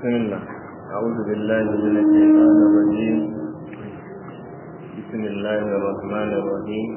بسم الله أعوذ بالله من الشيطان الرجيم بسم الله الرحمن الرحيم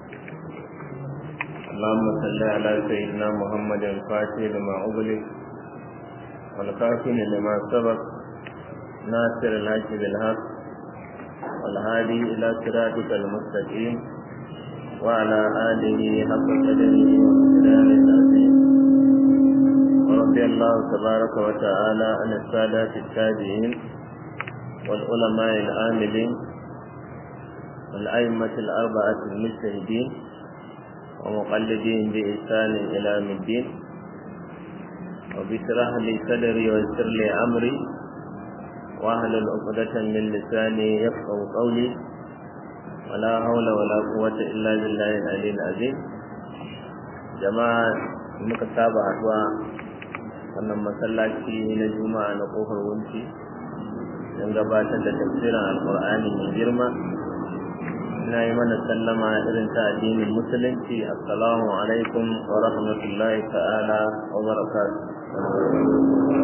اللهم صل على سيدنا محمد الفاتح لما أغلق والكافر لما سبق ناصر الحق بالحق والهادي إلى صراطك المستقيم وعلى آله حق قدره وامتداد العظيم ورضي الله تبارك وتعالى عن السادة التابعين والعلماء العاملين والأئمة الأربعة المجتهدين ومقلدين بإحسان إلى يوم الدين وبشرح لي صدري ويسر لي أمري واحلل عقدة من لساني يفقه قولي ولا حول ولا قوة إلا بالله العلي العظيم جماعة muka saba haɗuwa wannan masallaci na juma'a na kofar wunci don gabatar da tafsirin alkur'ani mai girma ina yi mana sallama irin ta addinin musulunci assalamu alaikum wa rahmatullahi ta'ala wa barakatuh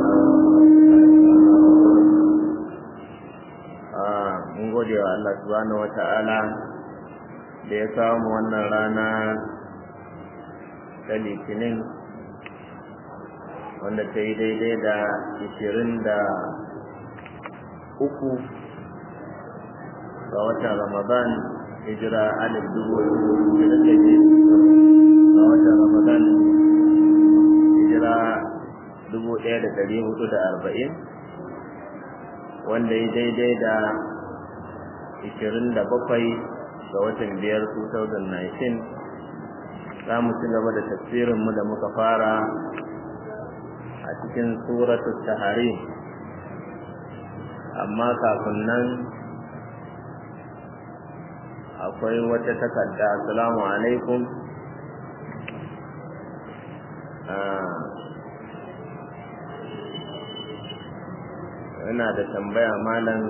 mun gode wa Allah subhanahu wa ta'ala da ya kawo mu wannan rana ta litinin wanda ta yi daidai da ishirin da uku ga watan ramadan hijira alif dubu da take ga watan ramadan hijira dubu ɗaya da ɗari hudu da arba'in wanda ya daidai da ishirin da bakwai ga watan biyar 2019 za mu ci gaba da tafsirinmu da muka fara a cikin suratul tahari amma kafin nan akwai wata takarda assalamu alaikum ina da tambaya malam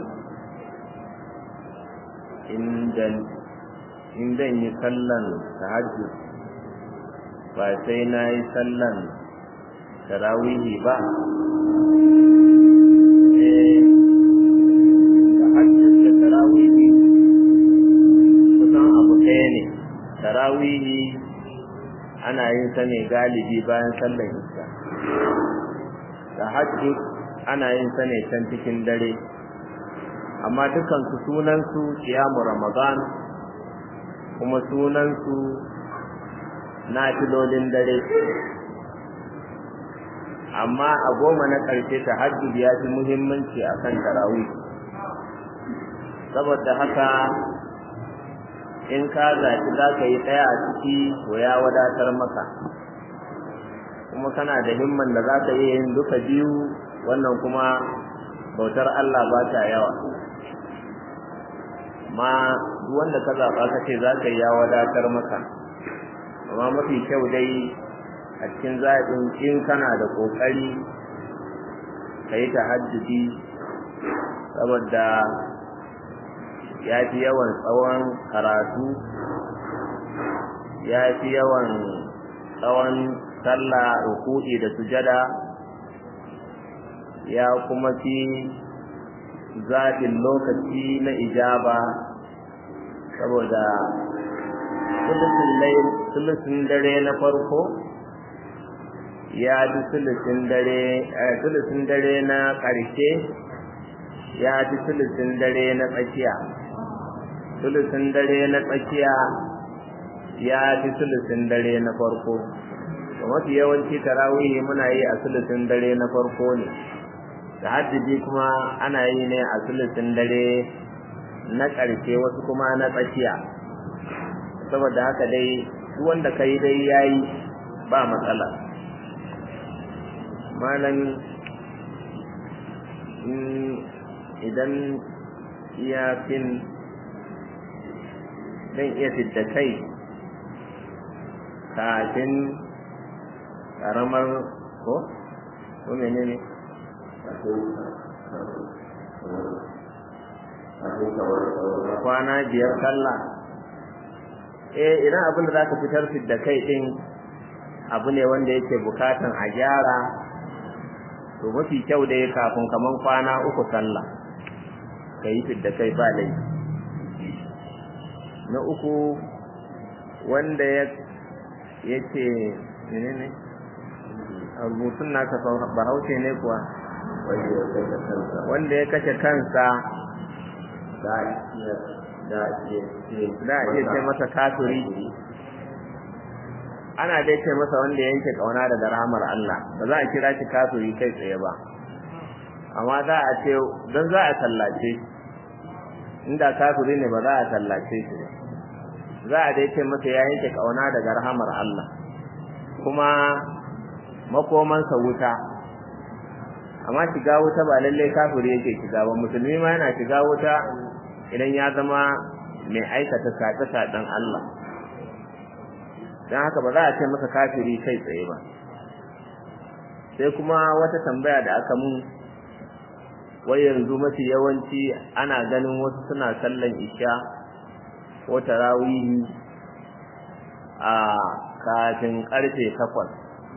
in zan yi sallan tahajjud ba sai na yi sallan tarawihi ba eh tahajjud da tarawihi kusan abu ɗaya ne tarawihi ana yin sa ne galibi bayan sallan isha tahajjud ana yin sa ne can cikin dare amma dukansu sunansu kiyamu ramadan kuma sunansu na filolin dare amma a goma na ƙarshe ta hajjud ya fi muhimmanci a kan tarawih saboda haka in ka zaci za ka yi ɗaya a ciki to ya wadatar maka kuma kana da himman da za ka iya yin duka biyu wannan kuma bautar Allah ba ta yawa amma duk wanda ka zaɓa ka ce za ka yi ya wadatar maka amma mafi kyau dai a cikin zaɓin in kana da ƙoƙari ka yi tahajjudi saboda ya fi yawan tsawon karatu ya fi yawan tsawon sallah ruku'i da sujada ya kuma fi zaɓin lokaci na ijaba saboda sulusun dare na farko ya fi sulusun dare sulusun dare na ƙarshe ya fi sulusun dare na tsakiya sulusun dare na tsakiya ya fi sulusun dare na farko mafi yawanci tarawihi muna yi a sulusun dare na farko ne da hajjiji kuma ana yi ne a sulusun dare na ƙarshe wasu kuma na tsakiya saboda haka dai duk wanda ka yi dai ya yi ba matsala malam idan iyafin zan iya fidda kai kafin ƙaramar ko ko menene ne kwana biyar sallah eh idan abin da zaka fitar da kai din abu ne wanda yake bukatan a gyara to mafi kyau dai kafin kaman kwana uku sallah ka yi fidda kai ba laifi na uku wanda ya ce menene a rubutun naka bahaushe ne kuwa wanda ya kashe kansa za a iya za a iya ce za a iya ce masa kafiri ana dai ce masa wanda ya yanke kauna daga rahamar Allah ba za a kira shi kafiri kai tsaye ba amma za a ce don za a tallace inda kafiri ne ba za a tallace shi ba za a dai ce masa ya yanke kauna daga rahamar Allah kuma makomansa wuta amma shiga wuta ba lalle kafiri yake shiga ba musulmi ma yana shiga wuta idan ya zama mai aikata sace-sacen Allah don haka ba za a ce masa kafiri kai tsaye ba sai kuma wata tambaya da aka mun wai yanzu mafi yawanci ana ganin wasu suna sallan isha ko tarawihi a kafin karfe takwas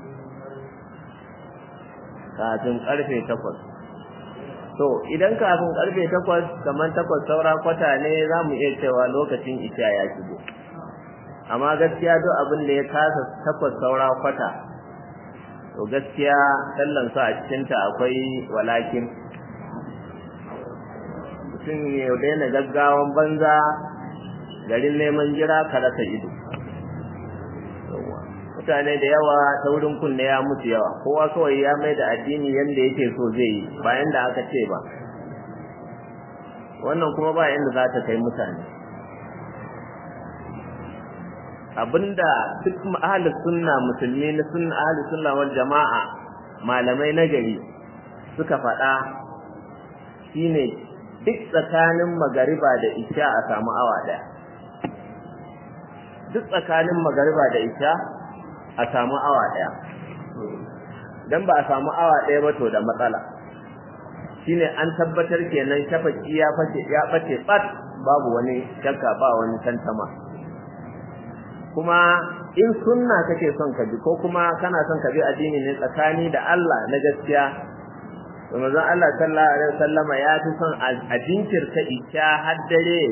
kafin karfe takwas to idan kafin karfe takwas kamar takwas saura kwata ne za mu iya cewa lokacin isha ya shigo amma gaskiya duk abin da ya kasa takwas saura kwata to gaskiya sallan sa a cikinta akwai walakin mutum ya daina gaggawan banza garin neman jira ka rasa ido mutane da yawa ta wurin kunne ya mutu yawa kowa kawai ya mai da addini yadda yake so zai yi bayan da aka ce ba wannan kuma ba inda za ta kai mutane abinda duk ahlus sunna musulmi na sunna ahlus sunna wal jama'a malamai na gari suka faɗa shine duk tsakanin magariba da isha a samu awa ɗaya duk tsakanin magariba da isha a samu awa ɗaya dan ba a samu awa ɗaya ba to da matsala shine an tabbatar kenan shafaki ya fashe ya bace bat babu wani shakka ba wani tantama kuma in sunna kake son ka bi ko kuma kana son ka bi addini ne tsakani da Allah na gaskiya to manzon Allah sallallahu alaihi wasallama ya fi son a jinkirta isha har dare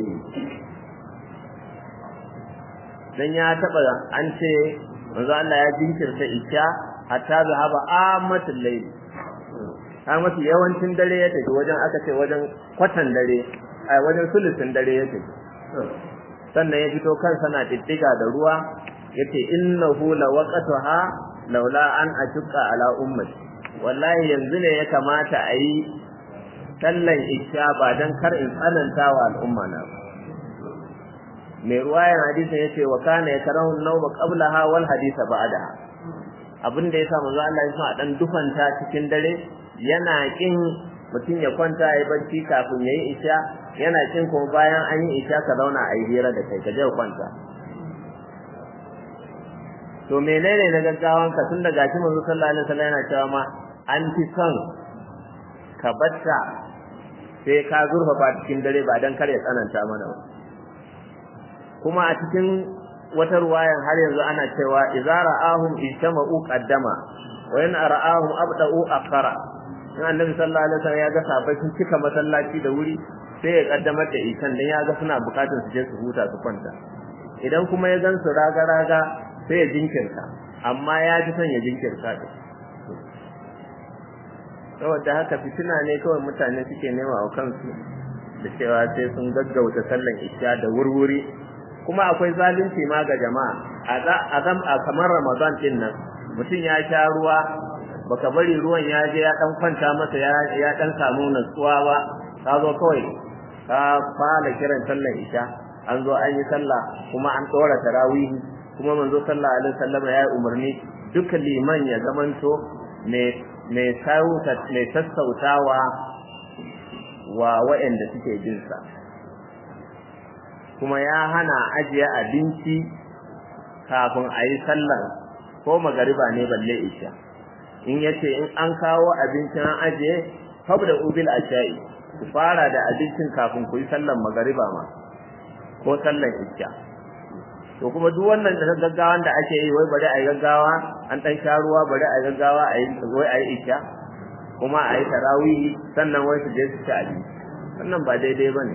dan ya taba an ce manzon Allah ya jinkirta isha hatta zahaba amatul layl amatu yawancin dare ya tafi wajen aka ce wajen kwatan dare a wajen sulusin dare ya tafi sannan ya fito kansa na diddiga da ruwa yace innahu lawaqataha laula an ashqa ala ummati wallahi yanzu ne ya kamata a yi sallan isha ba dan kar in tsananta wa al'umma na mai ruwayan hadisin yace wa kana yakrahu an-nawma qablaha wal hadisa ba'daha abin da yasa manzo Allah ya sa dan dufanta cikin dare yana kin mutum ya kwanta ya barci kafin yayi isha yana kin kuma bayan an yi isha ka zauna a yi hira da kai ka je kwanta to menene na gaggawan ka tun da gashi manzo sallallahu alaihi wasallam yana cewa ma an fi son ka batta sai ka zurfafa cikin dare ba dan kar ya tsananta mana ba kuma a cikin wata ruwayan har yanzu ana cewa idza ra'ahum ijtama'u qaddama wa in ra'ahum abda'u akhara in annabi sallallahu alaihi wasallam ya ga sahabbai sun cika masallaci da wuri sai ya kaddamar da ikan dan ya ga suna bukatar su je su huta su kwanta idan kuma ya gan su raga raga sai ya jinkirta amma ya ji son ya jinkirta din saboda haka fitina ne kawai mutane suke nema wa kansu da cewa sai sun gaggauta sallan isha da wurwuri kuma akwai zalunci ma ga jama'a a zam a kamar ramadan din nan mutum ya sha ruwa baka bari ruwan ya je ya dan kwanta masa ya ya dan samu natsuwa ba ka zo kawai ka fara kiran sallan isha an zo an yi sallah kuma an tsora tarawihi kuma manzo sallallahu alaihi wasallam ya yi umarni duka liman ya zamanto mai mai sauta mai sassautawa wa waɗanda suke jin sa kuma ya hana ajiye abinci kafin a yi sallar ko magariba ne balle isha in yace in an kawo abincin an ajiye fabda ubil ashai ku fara da abincin kafin ku yi sallar magariba ma ko sallar isha to kuma duk wannan da gaggawan da ake yi wai bari a yi gaggawa an dan sha ruwa bari a yi gaggawa a yi wai a yi isha kuma a yi tarawihi sannan wai su je su ci abinci wannan ba daidai ba ne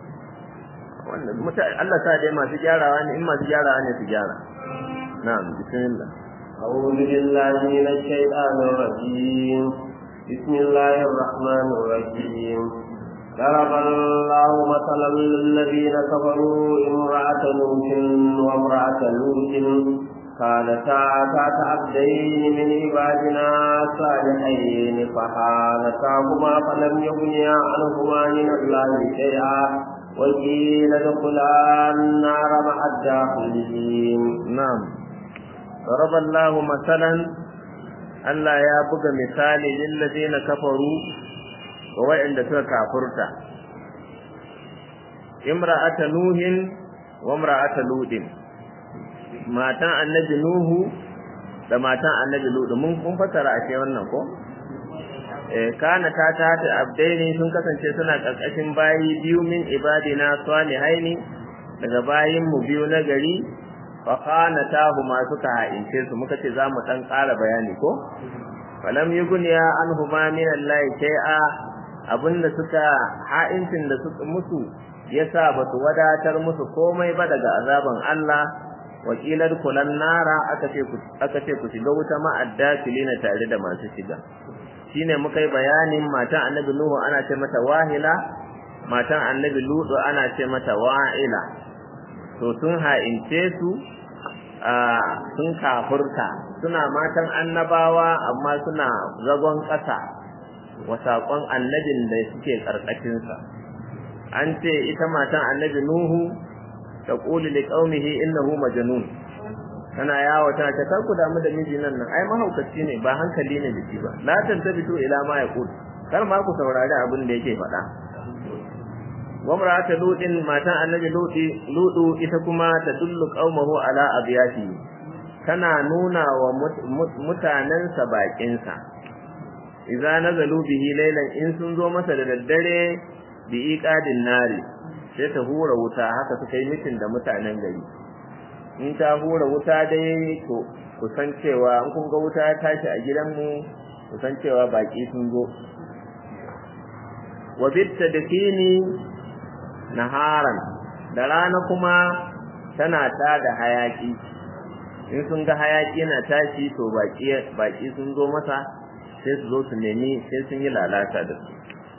Allah sa dai masu gyarawa ne in masu gyarawa ne su gyara na'am bismillah أعوذ بالله من الشيطان الرجيم بسم الله الرحمن الرحيم ضرب الله مثلا للذين كفروا امرأة نوح وامرأة لوط كانتا تحت عبدين من عبادنا صالحين فخانتاهما فلم يغنيا عنهما من الله شيئا وقيل ادخلا النار مع الداخلين نعم ضرب الله مثلا Allah ya buga misali lillazina kafaru wa wa'inda suka kafurta imra'ata nuhin wa imra'ata ludin matan annabi nuhu da matan annabi ludu mun kun fasara a ce wannan ko eh kana ta ta ta abdaini sun kasance suna karkashin bayi biyu min ibadina salihaini daga bayin mu biyu na gari fa khanatahu ma suka ha'ince su muka ce zamu dan ƙara bayani ko falam yughniya anhuma min Allah shay'a abinda suka ha'incin da suka musu yasa ba su wadatar musu komai ba daga azaban Allah wakilar kulan nara aka ce ku aka ce ku shiga wuta ma'adda filina tare da masu shiga shine muka yi bayanin matan annabi nuhu ana ce mata wahila matan annabi ludu ana ce mata wa'ila to sun ha'ince su sun kafurta suna matan annabawa amma suna zagon ƙasa wa saƙon annabin da suke ƙarƙashinsa an ce ita matan annabi nuhu ta ƙuli li ƙaumihi innahu majnun tana yawo tana ta kar ku damu da miji nan nan ai mahaukaci ne ba hankali ne da shi ba la tantabitu ila ma yaqul kar ma ku saurari abin da yake faɗa wa mar'atu lutin matan annabi luti ludu ita kuma ta dullu qaumahu ala abiyati tana nuna wa mutanensa bakinsa idza nazalu bihi laylan in sun zo masa da daddare bi iqadin nari sai ta hura wuta haka suka yi mitin da mutanen gari in ta hura wuta dai to kusan cewa in kun ga wuta ya tashi a gidanmu kusan cewa baki sun zo wa bitta dakini naharan da rana kuma tana ta da hayaki in sun ga hayaki yana tashi to baki baki sun zo masa sai su zo su nemi sai sun yi lalata da su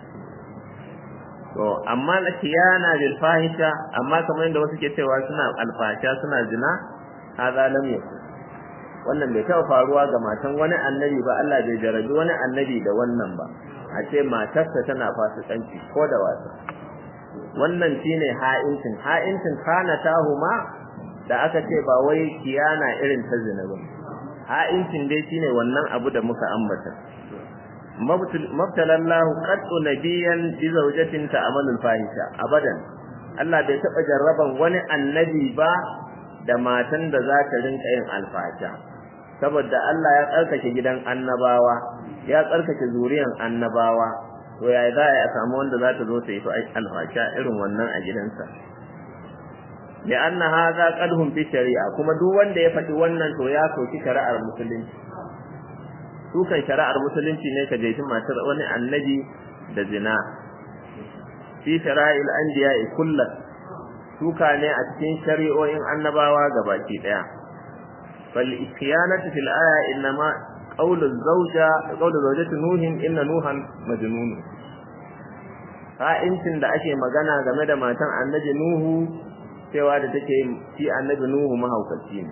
to amma na kiyana bil fahisha amma kamar yadda wasu ke cewa suna alfasha suna zina hadha lam yakun wannan bai taɓa faruwa ga matan wani annabi ba Allah bai jarabi wani annabi da wannan ba a ce matarsa tana fasikanci ko da wasa wannan shine ha'incin ha'incin kana tahuma da aka ce ba wai kiyana irin ta zina ba ha'incin dai shine wannan abu da muka ambata mabtalallahu qattu nabiyan bi zawjatin ta'malu fahisha abadan Allah bai taba jarraban wani annabi ba da matan da za ta rinka yin alfasha saboda Allah ya tsarkake gidan annabawa ya tsarkake zuriyan annabawa to ya za a samu wanda za ta zo ta yi alfasha irin wannan a gidansa da anna hadha qadhum fi shari'a kuma duk wanda ya faɗi wannan to ya soki shari'ar musulunci dukan shari'ar musulunci ne ka jefi matar wani annabi da zina fi shara'il anbiya'i kullat suka ne a cikin shari'o'in annabawa gabaki daya fal ikhiyanatu fil aya innama qawlu zawja qawlu zawjati nuhin inna nuhan majnun ha'incin da ake magana game da matan annabi nuhu cewa da take shi annabi nuhu mahaukaci ne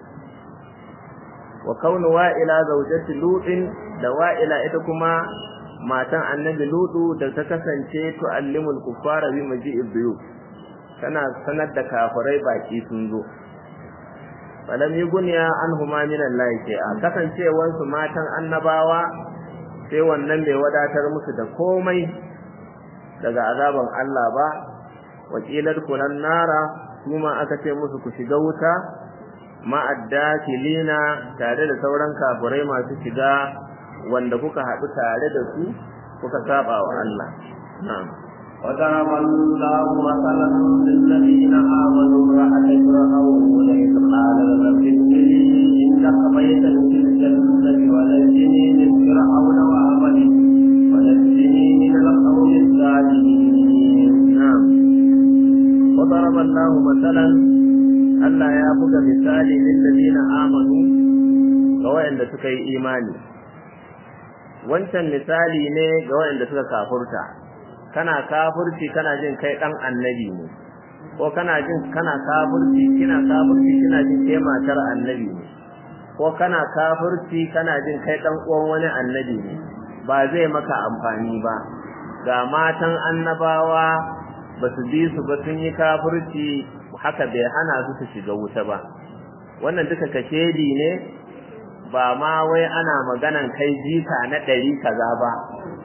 wa kaunu wa'ila zawjati lutin da wa'ila ita kuma matan annabi lutu da ta kasance tu'allimul kuffara bi maji'id biyu tana sanar da kafirai baki sun zo falam yughniya anhuma min Allah a kasancewar su matan annabawa sai wannan bai wadatar musu da komai daga azaban Allah ba wakilar kunan nara kuma aka ce musu ku shiga wuta ma'addakilina tare da sauran kafirai masu shiga wanda kuka haɗu tare da su kuka saba wa Allah na'am وضرب الله مثلا للذين آمنوا امرأة فرعون إذ قال رب ابن لي عندك بيتا في الجنة ونجني من فرعون وعمله ونجني Allahu masalan Allah ya buga misali lil ladina amanu ga wayanda suka yi imani wancan misali ne ga wayanda suka kafurta kana kafurci kana jin kai dan annabi ne ko kana jin kana kafurci kina kafurci kina jin kai matar annabi ne ko kana kafurci kana jin kai dan uwan wani annabi ne ba zai maka amfani ba ga matan annabawa ba su bi su ba sun yi kafurci haka bai hana su su shiga wuta ba wannan duka kashedi ne ba ma wai ana maganan kai jika na ɗari kaza ba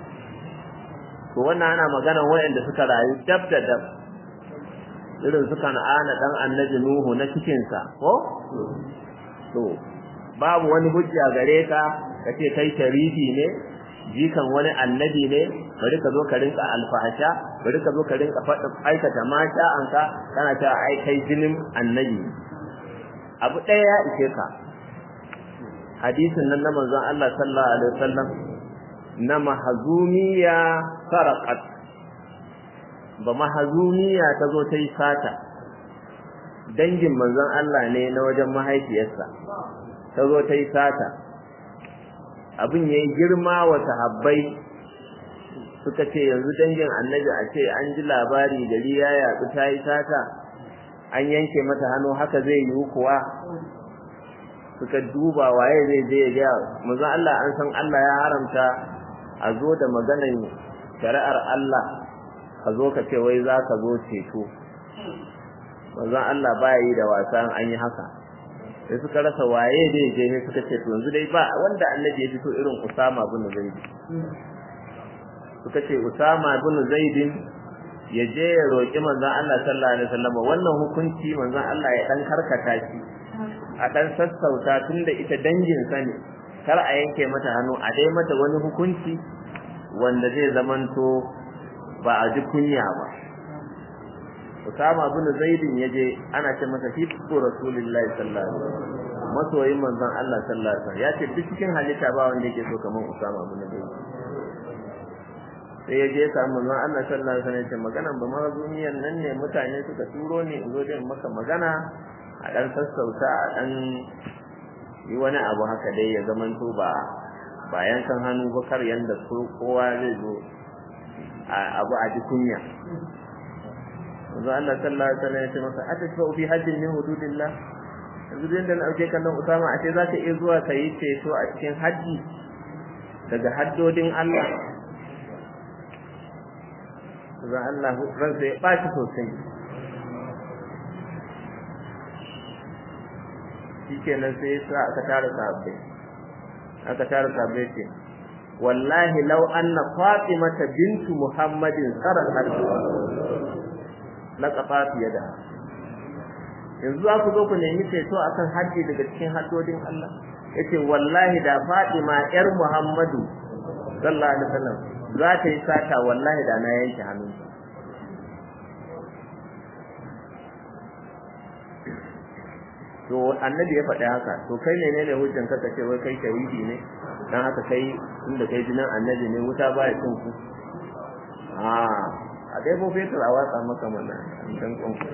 to wannan ana maganan wayanda suka rayu dab da dab irin suka na'ana dan annabi nuhu na cikinsa ko to babu wani hujja gare ka kace kai sharifi ne jikan wani annabi ne bari ka zo ka rinka alfahasha bari ka zo ka rinka faɗin aikata mata an ka kana ta ai kai jinin annabi abu ɗaya ya ishe ka hadisin nan na manzon Allah sallallahu alaihi wasallam na mahazumiya sarqat ba mahazumiya ta zo ta yi sata dangin manzon Allah ne na wajen mahaifiyarsa ta zo ta yi sata abin ya yi girma wa sahabbai suka ce yanzu dangin annabi a ce an ji labari gari ya yaɗu ta yi sata an yanke mata hannu haka zai yiwu kuwa suka duba waye zai je ya gaya manzon Allah an san Allah ya haramta a zo da maganan shari'ar Allah ka zo ka ce wai za ka zo ceto manzon Allah baya yi da wasa an yi haka sai suka rasa waye da je ne suka ce to yanzu dai ba wanda annabi ya fito irin Usama bin Zaid suka ce Usama bin Zaid ya je ya roki manzon Allah sallallahu alaihi wasallam wannan hukunci manzon Allah ya dan karkata shi a dan sassauta tunda ita dangin sa ne kar a yanke mata hannu a dai mata wani hukunci wanda zai zamanto ba a ji kunya ba Usama bin Zaidin yaje ana ce masa fi Rasulullahi sallallahu alaihi wasallam masoyin manzon Allah sallallahu alaihi wasallam yace duk cikin halitta ba wanda yake so kamar Usama bin Zaid sai yaje ya samu manzon Allah sallallahu alaihi wasallam yace maganan ba ma duniyan nan ne mutane suka turo ni in zo da maka magana a dan sassauta a dan yi wani abu haka dai ya zamanto ba ba yankan hannu ba kar yanda kowa zai zo abu a ji kunya manzo Allah sallallahu alaihi wasallam ya ce masa atashfa fi hajjin min hududillah yanzu da na auke kallon Usama a ce zaka iya zuwa ka yi ceto a cikin haji daga haddodin Allah Zan Allah ransa ya ɓaci sosai shi kenan sai ya sa aka tara sahabbai aka tara sahabbai ce wallahi law anna fatimata bintu muhammadin sarakat na kafa fiye da yanzu za ku zo ku nemi ceto akan haji daga cikin haddodin Allah yace wallahi da Fatima yar Muhammadu sallallahu alaihi wasallam za ta yi sata wallahi da na yanke hannu to annabi ya faɗi haka to kai ne ne hujjan ka ce wai kai shahidi ne dan haka kai inda kai jinin annabi ne wuta baya cin ku a a dai ko fetur a watsa maka mana dan kon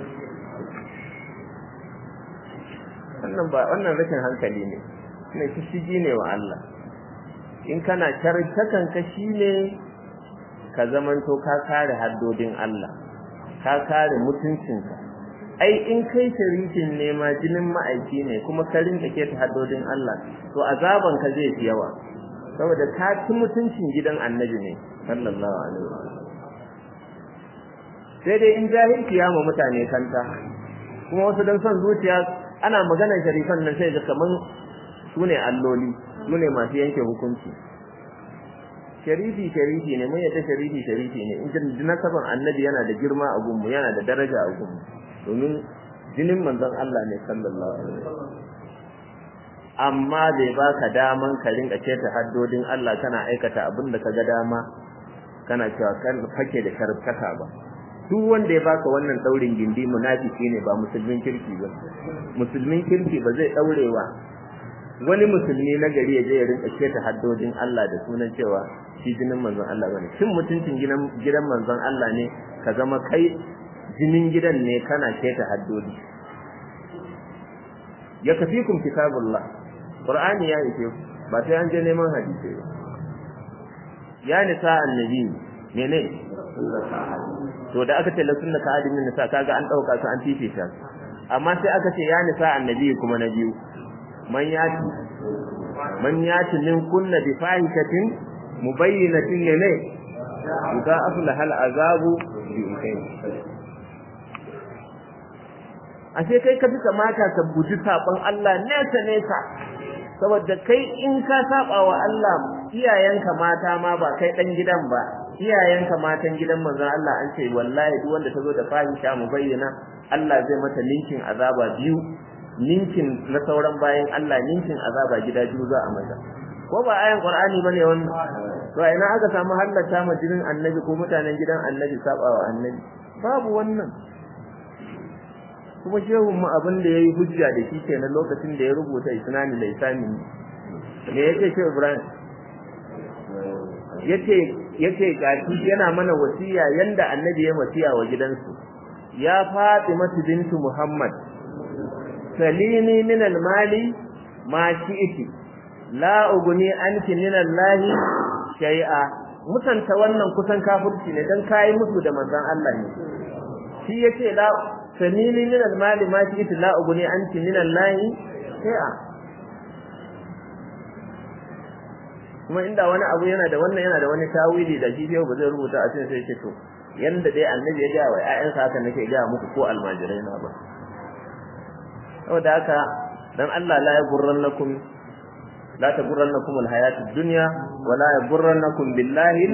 wannan ba wannan rashin hankali ne ne shishigi ne wa Allah in kana tarkakan ka shine ka zamanto ka kare haddodin Allah ka kare mutuncinka ai in kai sharikin ne ma jinin ma'aiki ne kuma ka rinka ke ta haddodin Allah to azaban ka zai fi yawa saboda ka ci mutuncin gidan annabi ne sallallahu alaihi wasallam sai dai in jahilci ya ma mutane kanta kuma wasu dan son zuciya ana maganar sharifan nan sai ga kaman su ne alloli su ne masu yanke hukunci sharifi sharifi ne mun yadda sharifi sharifi ne in jin nasaban annabi yana da girma a gunmu yana da daraja a gunmu domin jinin manzon Allah ne sallallahu alaihi wasallam amma bai baka daman ka rinka ceta haddodin Allah kana aikata abin da kaga dama kana cewa kan fake da sharfaka ba duk wanda ya baka wannan daurin gindi munafiki ne ba musulmin kirki ba musulmin kirki ba zai daurewa wani musulmi na gari ya je ya rinka ceta haddodin Allah da sunan cewa shi jinin manzon Allah bane shin mutuncin gidan gidan manzon Allah ne ka zama kai jinin gidan ne kana keta haddodi ya kafikum kitabullah qur'ani ya yake ba sai an je neman hadisi ba ya nisa annabi mene to da aka ce la sunna ka'adimin nisa kaga an dauka su an fifita amma sai aka ce ya nisa annabi kuma na biyu man yati man yati min kunna bi fahishatin mubayyinatin ne idza aflaha al-azabu bi ukayn ashe kai ka fi kamata ka guji saban Allah nesa nesa saboda kai in ka saba wa Allah iyayenka mata ma ba kai dan gidan ba iyayenka matan gidan manzon Allah an ce wallahi duk wanda tazo da fahisha mu bayyana Allah zai mata ninkin azaba biyu ninkin na sauran bayan Allah ninkin azaba gida biyu za a mata ko ba ayan Qur'ani bane wannan to ina aka samu hallata ma jinin annabi ko mutanen gidan annabi saba wa annabi babu wannan kuma shehun mu abin da yayi hujja da shi kenan lokacin da ya rubuta isnani da isami me yake ce Ibrahim yace yace gashi yana mana wasiya yanda annabi ya wasiya wa gidansu ya Fatima bintu Muhammad salini min al-mali ma shi'ti la ugni anki min Allah shay'a mutanta wannan kusan kafirci ne dan kai musu da manzon Allah ne shi yace la sanini min al-mali ma shi ita la uguni anti min Allah shay'a kuma inda wani abu yana da wannan yana da wani tawili da shi ba zai rubuta a cikin sai ce to yanda dai annabi ya ga wa ƴaƴansa haka nake ga muku ko almajirai na ba saboda haka dan Allah la yagurrannakum la tagurrannakum al-hayatud dunya wa la yagurrannakum billahi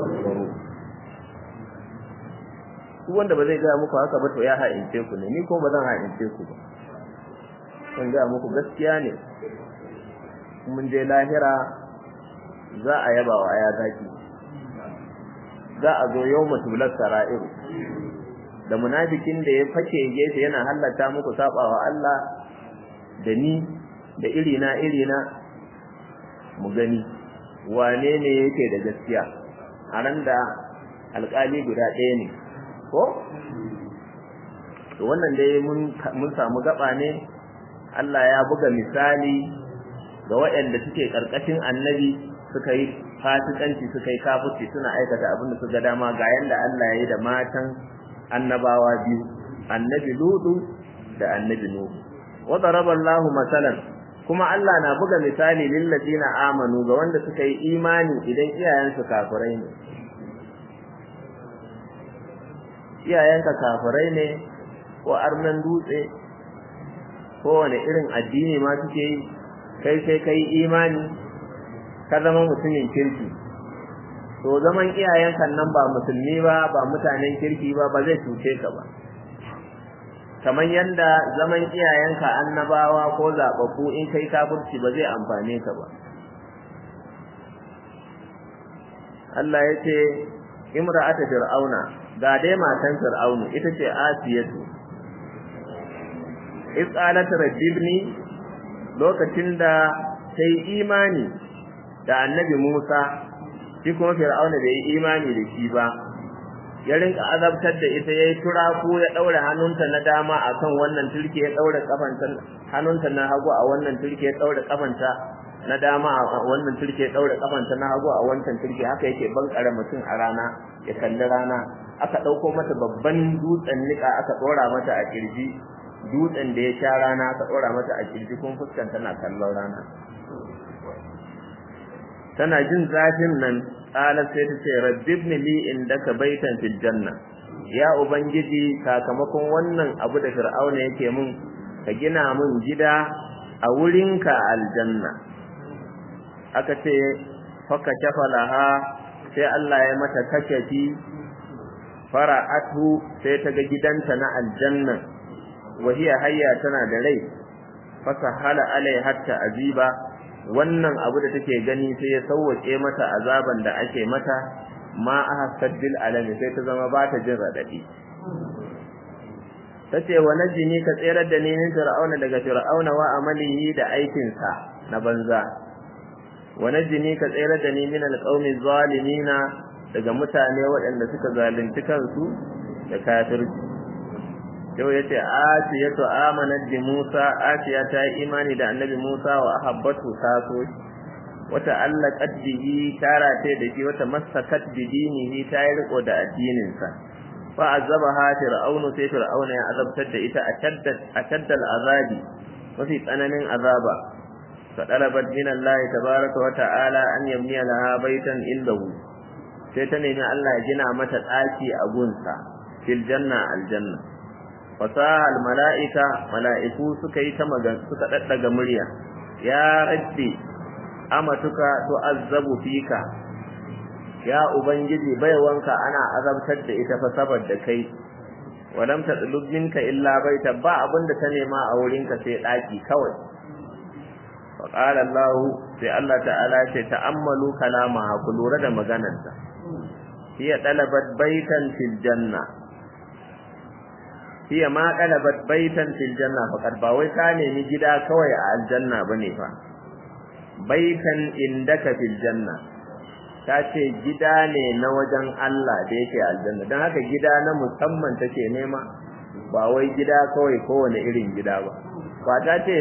duk wanda ba zai gaya muku haka ba to ya ha'ince ku ne ni ko ba zan ha'ince ku ba zan gaya muku gaskiya ne mun je lahira za a yaba wa aya zaki za a zo yau mutulat sara'ir da munafikin da ya fake gefe yana hallata muku sabawa Allah da ni da irina irina mu gani wane ne yake da gaskiya a ran da alƙali guda ɗaya ne ko to wannan dai mun mun samu gaba ne Allah ya buga misali ga waɗanda suke karkashin annabi suka yi fasikanci suka yi kafirci suna aikata abin da suka dama ga yanda Allah ya yi da matan annabawa biyu annabi ludu da annabi nuhu wa daraba Allah masalan kuma Allah na buga misali lil ladina amanu ga wanda suka yi imani idan iyayensu kafirai ne iyayenka kafirai ne ko arnan dutse ko wani irin addini ma suke yi kai sai kai imani ka zama mutumin kirki to zaman iyayenka nan ba musulmi ba ba mutanen kirki ba ba zai cuce ka ba kamar yanda zaman iyayenka annabawa ko zababbu in kai kafirci ba zai amfane ka ba Allah ya ce imra'ata fir'auna ga dai matan fir'aunu ita ce asiyatu is'alat rabbibni lokacin da sai imani da annabi Musa shi kuma fir'auna bai yi imani da shi ba ya rinka azabtar da ita yayi turaku ya daura hannunta na dama akan wannan turke ya daura kafanta hannunta na hagu a wannan turke ya daura kafanta na dama a wannan turke ya daura kafanta na hagu a wancan turke haka yake bankare mutum a rana ya kalli rana aka dauko mata babban dutsen nika aka dora mata a kirji dutsen da ya sha rana aka dora mata a kirji kun fuskanta na kallon rana tana jin zafin nan qala sai ta ce rabbibni li indaka baitan fil janna ya ubangiji sakamakon wannan abu da fir'auna yake mun ka gina mun gida a wurinka aljanna aka ce faka shafalaha sai Allah ya mata kashafi fara'atu sai ta ga gidanta na aljanna wa hiya hayya tana da rai fasahala alai hatta aziba wannan abu da take gani sai ya sauwake mata azaban da ake mata ma ahassad bil alami sai ta zama ba ta jin radadi tace wa najini ka tsere da ni min fir'auna daga fir'auna wa amalihi da aikin sa na banza wa najini ka tsere da ni min alqaumi zalimina daga mutane waɗanda suka zalunci kansu da kafirci yau yace asiyatu amanat bi Musa asiya ta yi imani da annabi Musa wa ahabbatu ta so wata allaqat bihi tara ta da shi wata masakat bi dinihi ta yi riko da addinin sa fa azabaha fir'aunu sai fir'auna ya azabtar da ita ashadda ashadda al'azabi mafi tsananin azaba fa talabat min Allah tabaaraka wa ta'ala an yabniya laha baitan indahu sai ta nemi Allah ya gina mata ɗaki a gunsa fil janna aljanna fasaha al mala'ika mala'iku suka yi ta magan suka daddaga murya ya rabbi amatuka tu'azzabu fika ya ubangiji baiwanka ana azabtar da ita fa saboda kai walam tadlub minka illa baita ba abinda ta nema a wurinka sai ɗaki kawai فقال الله sai Allah ta'ala ce ta'ammalu kalamaha ku lura da maganarta hiya talabat baitan fil janna hiya ma talabat baitan fil janna faqad ba wai ka nemi gida kawai a aljanna bane fa baitan indaka fil janna ta ce gida ne na wajen Allah da yake aljanna don haka gida na musamman take nema ba wai gida kawai kowane irin gida ba ba ta ce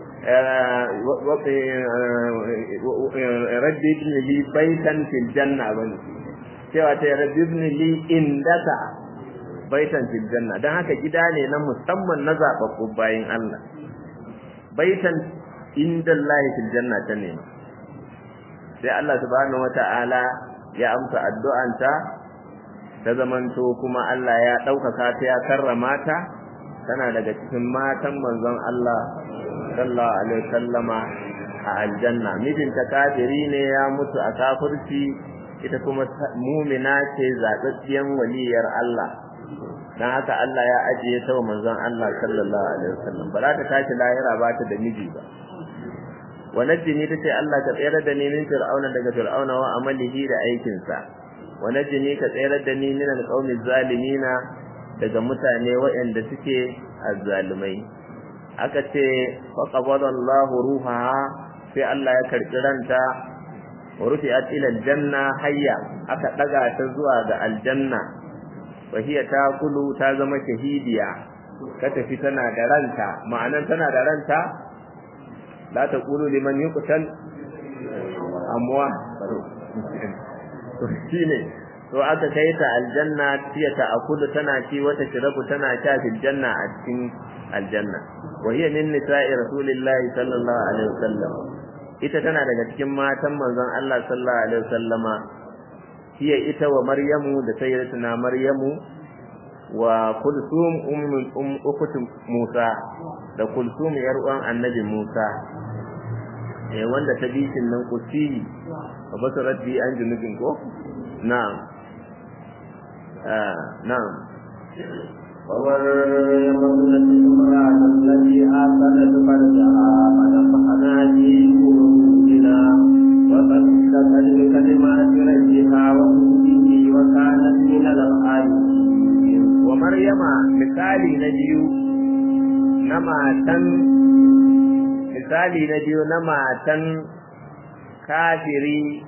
rabbi ibn li baitan fil janna bane cewa ta rabbi ibn li indaka baitan fil janna dan haka gida ne na musamman na zababbu bayin Allah baitan inda Allah fil janna ta ne sai Allah subhanahu wata'ala ya amsa addu'anta ta zamanto kuma Allah ya ɗaukaka ta ya karrama ta tana daga cikin matan manzon Allah sallallahu alaihi wasallama a aljanna mijinta kafiri ne ya mutu a kafirci ita kuma mumina ce zaɓaɓɓiyan waliyar Allah dan haka Allah ya ajiye ta wa manzon Allah sallallahu alaihi wasallam ba za ta tashi lahira ba ta da miji ba wa najjini tace Allah ka tsayar da ni min fir'auna daga fir'auna wa amalihi da aikinsa wa najjini ka tsayar da ni min alqawmi zalimina daga mutane waɗanda suke azzalumai aka ce fa qabada Allah ruhaha sai Allah ya karbi ranta wa rufi'at ila aljanna hayya aka daga ta zuwa ga aljanna wa hiya taqulu ta zama shahidiya ka tafi tana da ranta ma'anan tana da ranta la taqulu liman yuqtal amwa to shine to aka kai ta aljanna tiya ta akulu tana ci wata shirabu tana sha fil janna a cikin aljanna wa hiya min nisa'i rasulillahi sallallahu alaihi wasallam ita tana daga cikin matan manzon Allah sallallahu alaihi wasallama hiya ita wa maryamu da sayyidatuna maryamu wa kulsum ummul um ukhtu musa da kulsum yar uwan annabi musa eh wanda ta bishin nan kusi wa basarat bi an junubin ko na'am آه نعم ومريم ابنة امرأة التي آثرت فرجها فنفخنا فيه روحنا وصدقت بكلمات ربها وكتبه وكانت من القانتين ومريم مثالي نجيو نما تن مثالي نجيو نما تن kafiri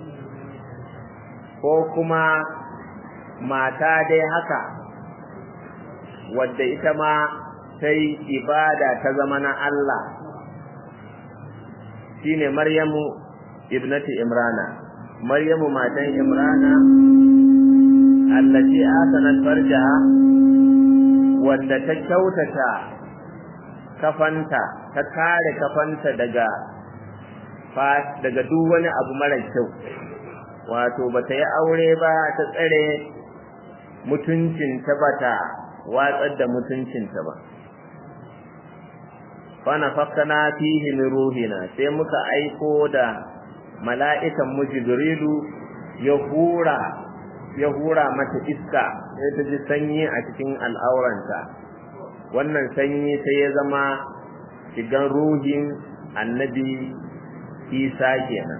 ko kuma mata dai haka wadda ita ma ta yi ibada ta zama na Allah shine Maryamu ibnati Imrana Maryamu matan Imrana allati asanat farjaha wadda ta kyautata kafanta ta kare kafanta daga daga duk wani abu mara kyau wato bata yi aure ba ta tsare mutuncinta bata watsar da mutuncinta ba fana fakana fihi min ruhina sai muka aiko da mala'ikan mu jibrilu ya hura ya hura mata iska sai ta ji sanyi a cikin al'auranta wannan sanyi sai ya zama shigan ruhin annabi isa kenan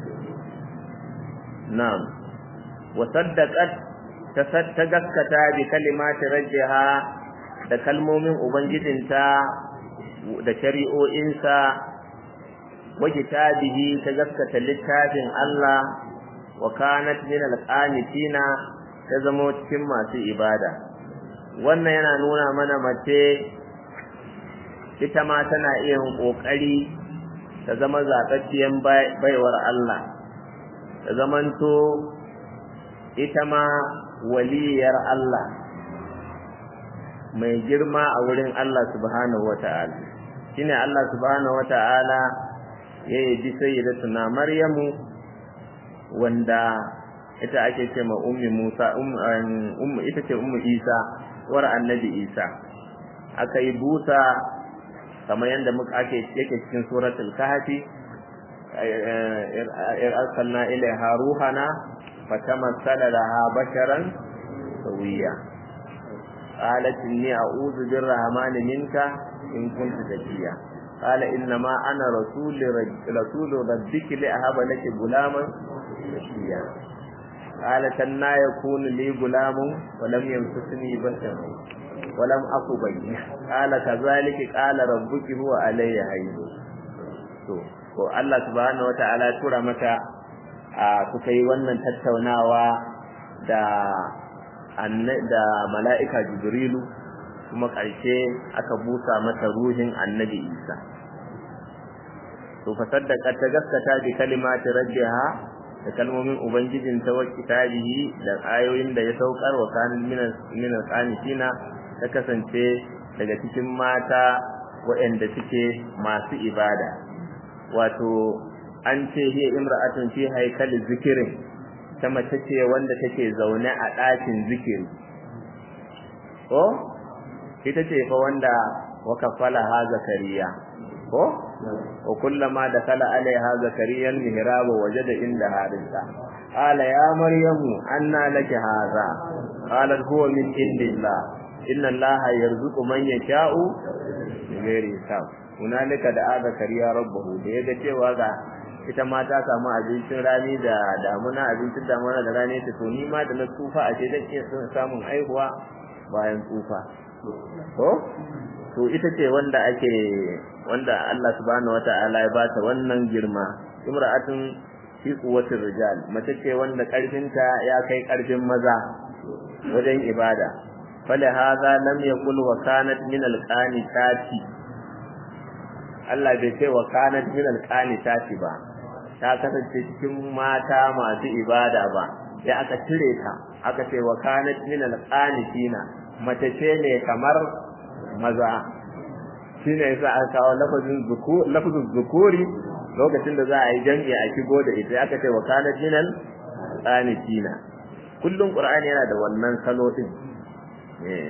na'am wa saddaqat ta gaskata bi kalimati rajjiha da kalmomin ubangijinta da shari'o'insa wa kitabihi ta gaskata littafin Allah wa kanat min alqanitina ta zama cikin masu ibada wannan yana nuna mana mace ita ma tana iya yin ƙoƙari ta zama zaɓaɓɓiyan baiwar Allah ta zamanto ita ma waliyar Allah mai girma a wurin Allah subhanahu wata'ala shine Allah subhanahu wata'ala ya yabi sayyidatuna Maryamu wanda ita ake ce ma ummi Musa ummu ita ce ummu Isa war annabi Isa aka yi busa kamar yadda muka ake yake cikin suratul kahfi arsalna ilaiha ruhana fatamassala laha basharan sawiya qalat inni a'udhu birrahmani minka in kunta taqiya qala innama ana rasul rasul rabbiki li ahaba laki gulaman taqiya قالت أن يكون لي غلام ولم يمسسني بشر ولم أكو بي قال كذلك قال ربك هو علي هين to ko Allah subhanahu wata'ala tura mata a kuka yi wannan tattaunawa da da mala'ika Jibrilu kuma ƙarshe aka busa mata ruhin annabi Isa to fa saddaka ta gaskata bi kalimati rabbiha da kalmomin ubangijin ta wa kitabihi da ayoyin da ya saukar wa kanin minan qanitina ta kasance daga cikin mata waɗanda suke masu ibada wato an ce hiya imra'atun fi haikali zikirin ta mace ce wanda take zaune a ɗakin zikiri ko ita ce fa wanda wa kafala ha zakariya ko wa kullama dakala alaiha zakariya al-mihrab wajada inda harisa qala ya maryamu anna laki hadha qalat huwa min indillah inna allaha yarzuqu man yasha'u bighairi hisab hunalika da zakariya rabbahu da yaga cewa ga ita ma ta samu abincin rani da damuna abincin damuna da rani ta to ni ma da na tsufa a ce zan iya samun aihuwa bayan tsufa to to ita ce wanda ake wanda Allah subhanahu wata'ala ya bata wannan girma imra'atun fi quwwatir rijal mace ce wanda karfinta ya kai karfin maza wajen ibada fala hadha lam yaqul wa kanat min alqanitati Allah bai ce wa kanat min alqanitati ba ta kasance cikin mata masu ibada ba ya aka cire ta aka ce wa kanat min alqanitina mace ce ne kamar maza shine yasa aka kawo lafazin zuku lafazin zukuri lokacin da za a yi jami'i a shigo da ita aka ce wa kanat min alqanitina kullum qur'ani yana da wannan salo din eh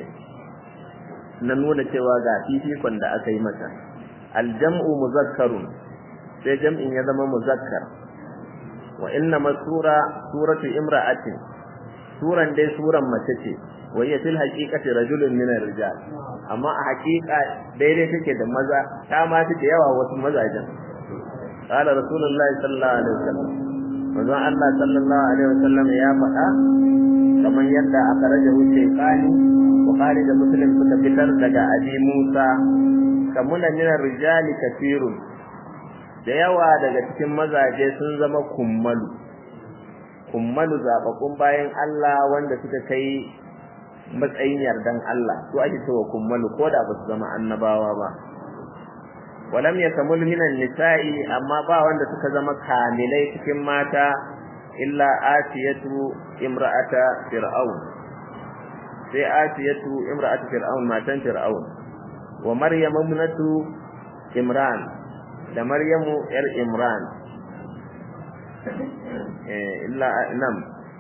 na nuna cewa ga fifikon da aka yi mata aljam'u muzakkarun sai jam'in ya zama muzakkar wa inna masura suratu imra'atin suran dai suran mace ce wa hiya fil haqiqati rajulun min ar-rijal amma a haqiqa daidai take da maza ta ma da yawa wasu mazajen qala rasulullahi sallallahu alaihi wasallam manzon Allah sallallahu alaihi wasallam ya faɗa kamar yadda aka raja wuce kani bukhari da muslim suka fitar daga abi musa kamuna min ar-rijali kathirun da yawa daga cikin mazaje sun zama kummalu kummalu zababbun bayan Allah wanda suka kai matsayin yardan Allah to ake cewa kummalu ko da ba su zama annabawa ba walam yakamul minan nisa'i amma ba wanda suka zama kamilai cikin mata illa atiyatu imra'ata fir'aun sai atiyatu imra'atu fir'aun matan fir'aun wa maryam ibnatu imran da maryamu yar imran eh illa nam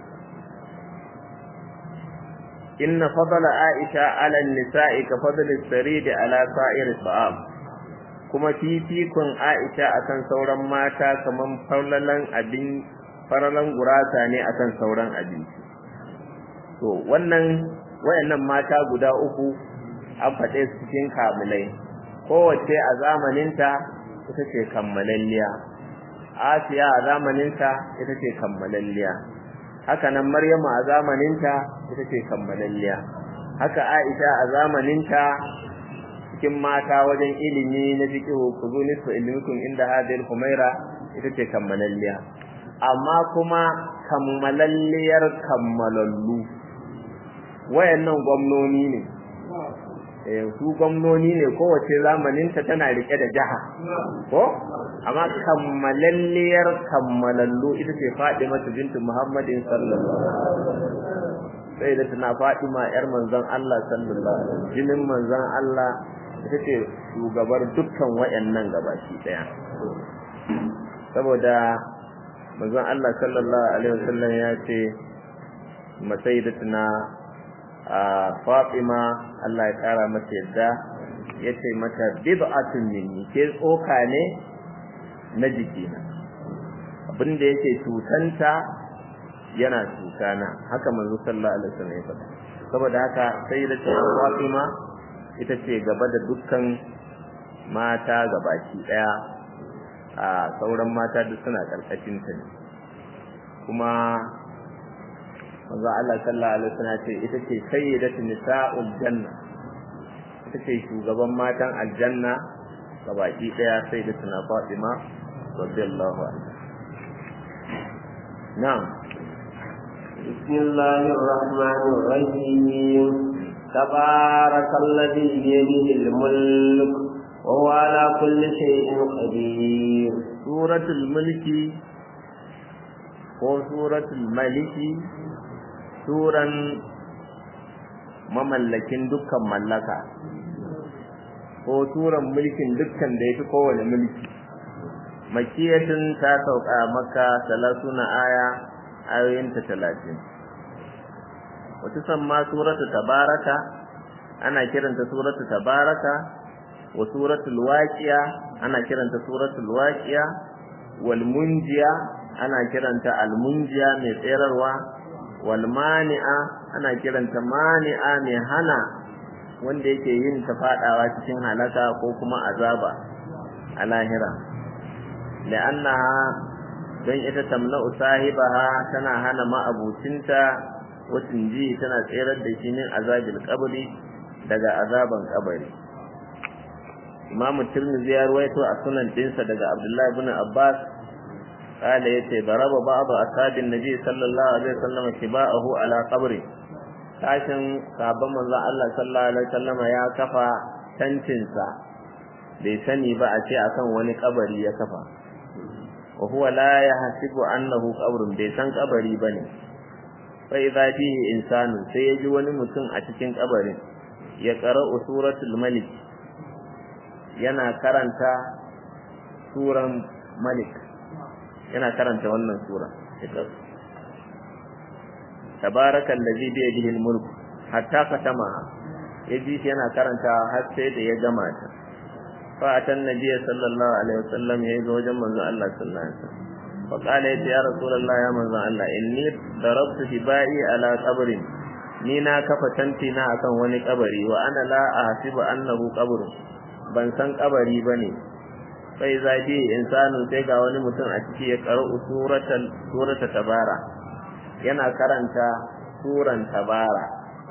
inna fadla aisha ala an-nisa'i ka fadli as-sarid ala sa'ir as-sa'am kuma fifikon aisha akan sauran mata kaman farlalan abin faralan gurasa ne akan sauran abinci to wannan wayannan mata guda uku an faɗe su cikin kamulai kowace a zamaninta ita ce kammalalliya asiya a zamaninta ita ce kammalalliya haka nan maryamu a zamaninta ita ce kammalalliya haka aisha a zamaninta cikin mata wajen ilimi na fiqhu kuzu nisfu ilmikum inda hadhihi humaira ita ce kammalalliya amma kuma kammalalliyar kammalallu wayannan gwamnoni ne eh su gwamnoni ne kowace zamaninta tana rike da jaha ko amma kammalalliyar kammalallu ita ce Fatima bintu Muhammadin sallallahu alaihi wasallam sai da tana Fatima yar manzon Allah sallallahu alaihi wasallam jinin manzon Allah ita ce shugabar dukkan wayannan gabaki daya saboda manzon Allah sallallahu alaihi wasallam ya ce masaidatuna a Fatima Allah ya kara mata yadda yace mata bid'atun minni ke tsoka ne na jikina abinda yake cutanta yana cutana haka manzo sallallahu alaihi wasallam ya faɗa saboda haka sayyidatuna Fatima ita ce gaba da dukkan mata gabaki daya a sauran mata duk suna karkashin ta ne kuma manzo Allah sallallahu alaihi wasallam ce ita ce sayyidatu nisa'ul janna ita ce shugaban matan aljanna gabaki daya sayyidatuna Fatima radiyallahu anha na'am بسم الله الرحمن الرحيم تبارك الذي بيده الملك وهو على كل شيء قدير سورة الملك ko suratul maliki suran mamallakin dukkan mallaka ko suran mulkin dukkan da yafi kowane mulki makiyatun ta sauka maka salasuna aya ayoyinta talatin wata samma suratu tabaraka ana kiranta suratu tabaraka wa suratul waqiya ana kiranta suratul waqiya wal munjiya ana kiranta al munjiya mai tsirarwa wal mani'a ana kiranta mani'a mai hana wanda yake yin ta fadawa cikin halaka ko kuma azaba a lahira la'annaha don ita tamna'u sahibaha tana hana ma'abucinta wacin ji tana tserar da shi min azabil qabri daga azaban kabari Imam Tirmidhi ya ruwaito a sunan dinsa daga Abdullah ibn Abbas قال yace daraba ba'd ashabin nabi sallallahu alaihi wasallam kiba'ahu ala qabri tashin sahabban manzon Allah sallallahu alaihi wasallam ya kafa tantinsa bai sani ba a ce akan wani kabari ya kafa wa huwa la yahsibu annahu qabrun bai san kabari bane fa idza fihi insanu sai yaji wani mutum a cikin kabarin ya qara'u suratul malik yana karanta suran malik yana karanta wannan sura tabarakal ladhi bi yadihi al-mulk hatta katama yaji shi yana karanta har sai da ya gama ta fa atan nabiy sallallahu alaihi wasallam ya zo wajen manzo Allah sallallahu alaihi wasallam fa qala ya rasulullah ya manzo Allah inni darabtu tibai ala qabrin ni na kafa tanti na akan wani kabari wa ana la ahsibu annahu qabrun ban san kabari bane sai zafi insanu sai ga wani mutum a ciki ya karo suratul surata tabara yana karanta suran tabara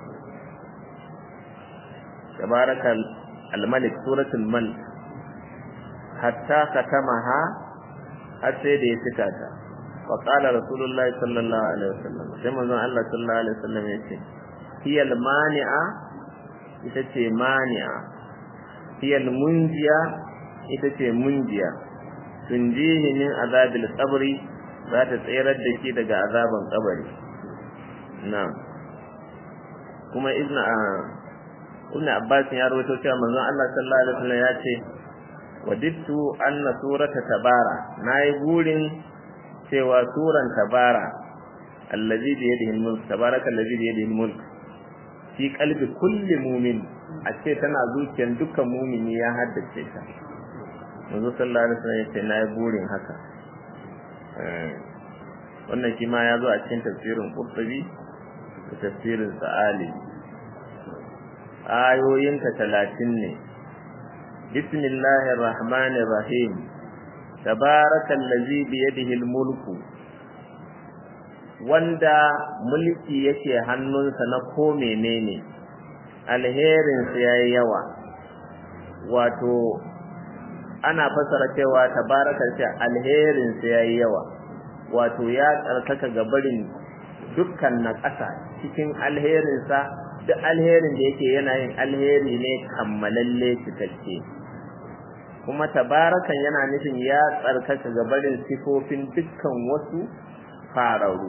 tabarakal al-malik suratul malik hatta katamaha har sai da ya cika ta wa qala rasulullah sallallahu alaihi wasallam sai manzon Allah sallallahu alaihi wasallam ya ce hiya al-mani'a ita ce mani'a hiya al-munjiya ita ce munjiya tunjihi min azabil qabri za ta tsayar da shi daga azaban kabari na kuma ibn ibn abbas ya rawaito cewa manzon Allah sallallahu alaihi wasallam ya ce wadittu anna surata tabara nayi burin cewa suran tabara allazi bi yadihi al-mulk tabaraka allazi bi yadihi al-mulk fi qalbi kulli mu'min a ce tana zuciyar dukkan mumini ya haddace ta manzo sallallahu alaihi wasallam yace nayi burin haka wannan shi ma ya zo a cikin tafsirin Qurtubi da tafsirin Sa'ali ayoyin ta 30 ne bismillahir rahmanir rahim tabarakallazi bi yadihi almulku wanda mulki yake hannunsa na ko menene alherinsa yayi yawa wato ana fasara cewa tabarakal ce alherin sa yayi yawa wato ya tsarkaka gabarin dukkan na ƙasa cikin alherin sa duk alherin da yake yana yin alheri ne kammalalle cikakke kuma tabarakan yana nufin ya tsarkaka ga barin sifofin dukkan wasu fararu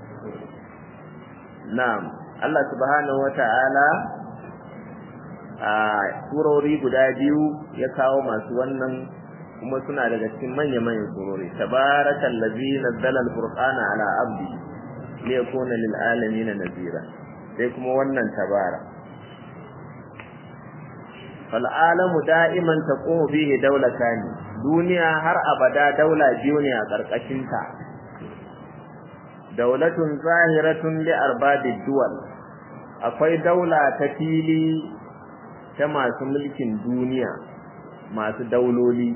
na'am Allah subhanahu wata'ala a surori guda biyu ya kawo masu wannan kuma suna daga cikin manya-manyan surori tabarakal ladzi nazzala al-furqana ala abdi liyakuna lil alamin nazira sai kuma wannan tabara fal alamu da'iman taqumu fihi dawlatan duniya har abada daula biyu ne a karkashin ta daulatun zahiratun li arbabid duwal akwai daula ta fili ta masu mulkin duniya masu dauloli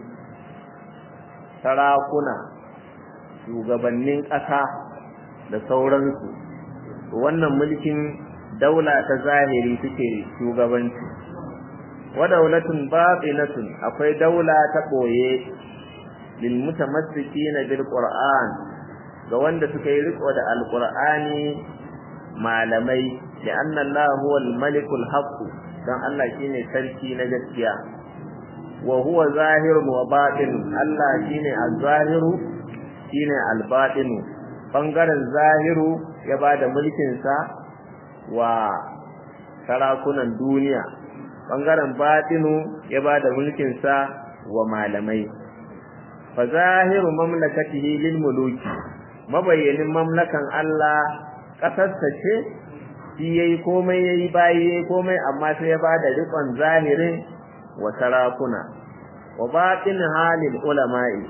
sarakuna shugabannin ƙasa da sauransu wannan mulkin daula ta zahiri suke shugabanci wa daulatun batinatun akwai daula ta boye lil mutamassikina bil qur'an ga wanda suka yi riko da alqur'ani malamai da anna Allah huwa al-malikul haqq dan Allah shine sarki na gaskiya wa huwa zahirun wa batin Allah shine az-zahiru shine al-batin bangaren zahiru ya bada mulkin sa wa sarakunan duniya bangaren batinu ya bada mulkin sa wa malamai fa zahiru mamlakatihi lil muluki mabayyanin mamlakan Allah kasarsa ce shi yayi komai yayi bayi yayi komai amma sai ya bada rikon zahirin wa sarakuna wa batin halil ulama'i